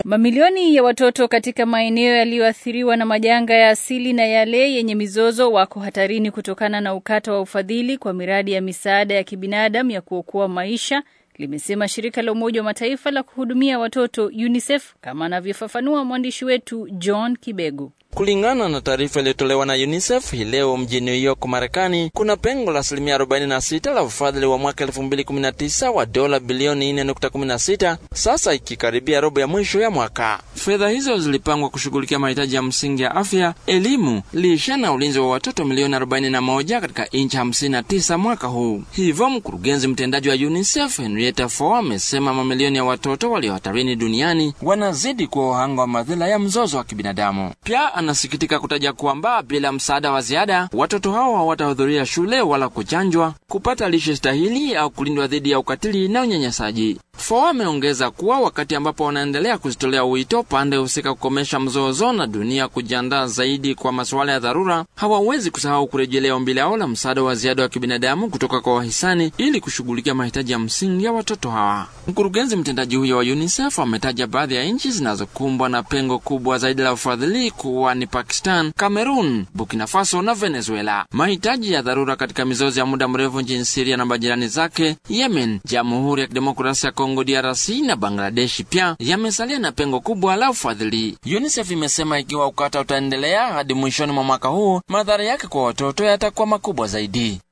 Mamilioni ya watoto katika maeneo yaliyoathiriwa na majanga ya asili na yale yenye mizozo wako hatarini kutokana na ukata wa ufadhili kwa miradi ya misaada ya kibinadamu ya kuokoa maisha, limesema shirika la Umoja wa Mataifa la kuhudumia watoto UNICEF, kama anavyofafanua mwandishi wetu John Kibego. Kulingana na taarifa iliyotolewa na UNICEF hii leo mjini New York, Marekani, kuna pengo la asilimia 46 la ufadhili wa mwaka 2019 wa dola bilioni 4.16, sasa ikikaribia robo ya mwisho ya mwaka. Fedha hizo zilipangwa kushughulikia mahitaji ya msingi ya afya, elimu, lishe na ulinzi wa watoto milioni 41 katika nchi 59 mwaka huu. Hivyo mkurugenzi mtendaji wa UNICEF Henrietta Fore amesema mamilioni ya watoto walio hatarini duniani wanazidi kuwa wahanga wa madhila ya mzozo wa kibinadamu. Pia anasikitika kutaja kwamba bila msaada wa ziada watoto hao hawatahudhuria shule wala kuchanjwa, kupata lishe stahili au kulindwa dhidi ya ukatili na unyanyasaji. Fo ameongeza kuwa wakati ambapo wanaendelea kuzitolea wito pande husika kukomesha mzozo na dunia kujiandaa zaidi kwa masuala ya dharura, hawawezi kusahau kurejelea ombi lao la msaada wa ziada wa kibinadamu kutoka kwa wahisani ili kushughulikia mahitaji ya msingi ya watoto hawa. Mkurugenzi mtendaji huyo wa UNICEF ametaja baadhi ya nchi zinazokumbwa na pengo kubwa zaidi la ufadhili kuwa ni Pakistan, Cameroon, Burkina Faso na Venezuela. Mahitaji ya dharura katika mizozo ya muda mrefu nchini Siria na majirani zake, Yemen, Jamhuri ya Kidemokrasia ya Kongo DRC na Bangladeshi pia yamesalia na pengo kubwa la ufadhili. UNICEF imesema ikiwa ukata utaendelea hadi mwishoni mwa mwaka huu, madhara yake kwa watoto yatakuwa makubwa zaidi.